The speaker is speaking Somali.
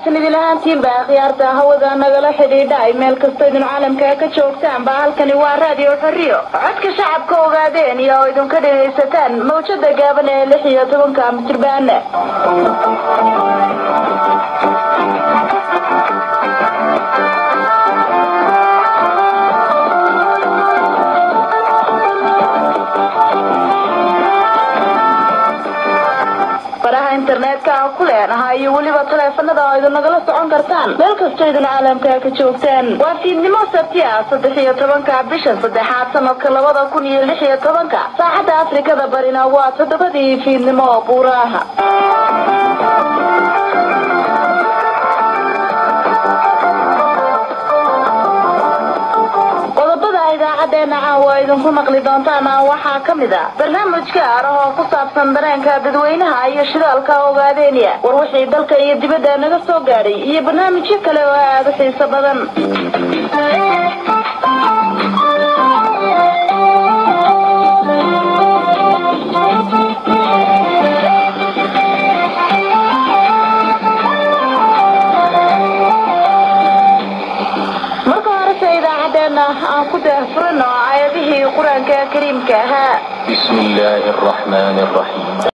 wanaagsan idin ahaantiinba khiyaarta hawada nagala xidhiidha ay meel kastoo idin caalamka ka joogtaanba halkani waa raadiyo xorriyo codka shacabka ogaadeen iyo oo idinka dhegaysataan mawjada gaaban ee lix iyo tobanka mitirbaane faraha internetka aan ku leenahay iyo weliba taleefanada oo idin nagala socon kartaan meel kastoo idin caalamka ka joogtaan waa fiidnimo sabti ah saddex iyo tobanka bisha saddexaad sanadka labada kun iyo lix iyo tobanka saacadda afrikada barina waa toddobadii fiidnimo oo buuraaha qodobada idaacadeena caawa idinku maqli doontaan waxaa ka mid a barnaamij gaar ah oo ku saabsan dareenka dadweynaha iyo shidaalka ogaadeenya war wixii dalka iyo dibadda naga soo gaadhay iyo barnaamijyo kale oo aada u xiiso badan marka horese idaacadeena aan ku daahfurano aayadihii qur-aanka kariimka ahaa بسم الله الرحمن الرحيم